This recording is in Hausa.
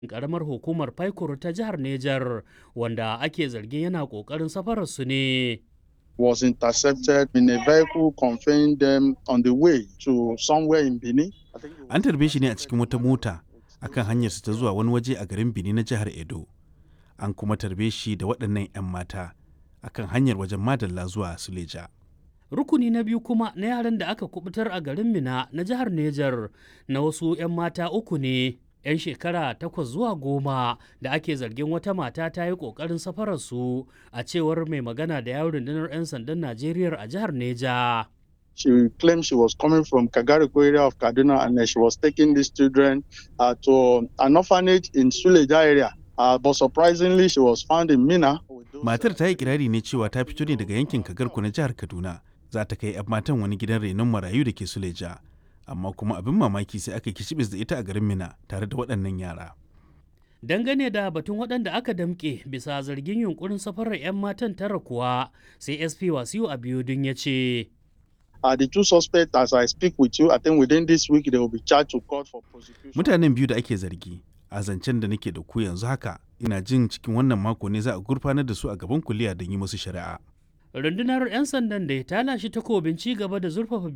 karamar hukumar Faikuru ta jihar Nejar wanda ake zargin yana ƙoƙarin safararsu ne. was intercepted in a vehicle conveying them on the way to somewhere in Benin. I think it was- An tarbe shi ne a cikin wata mota akan hanyarsa ta zuwa wani waje a garin Benin na jihar Edo. An kuma tarbe shi da waɗannan 'yan mata akan hanyar wajen Madalla zuwa Suleja. Rukuni na biyu kuma na yaran da aka kubutar a garin Mina na jihar Nejar na wasu 'yan mata uku ne. 'yan shekara takwas zuwa goma da ake zargin wata mata ta yi ƙoƙarin safararsu a cewar mai magana da yawon rundunar 'yan sandan Najeriya a jihar Neja. She claimed she was coming from Kagariko area of Kaduna and uh, she was taking these children uh, to an orphanage in Suleja area. Uh, but surprisingly, she was found in Mina. with those, Matar uh, ta yi kirari ne cewa ta fito ne daga yankin Kagarku na jihar Kaduna. Za ta kai 'yan matan wani gidan renon marayu da ke Suleja. Amma kuma abin mamaki sai aka kicibis da ita a garin Mina tare da waɗannan yara. Dangane da batun waɗanda aka damƙe bisa zargin yunkurin safarar 'yan matan tara kuwa sai SP Wasiu Abiodun ya ce. Uh, the two suspects, as I speak with you, I think within this week they will be charged to court for prosecution. Mutanen biyu da ake zargi a zancen da nake da ku yanzu haka ina jin cikin wannan mako ne za a gurfanar da su a gaban kuliya don yi musu shari'a. Rundunar 'yan sandan da ta lashe takobin ci gaba da zurfafa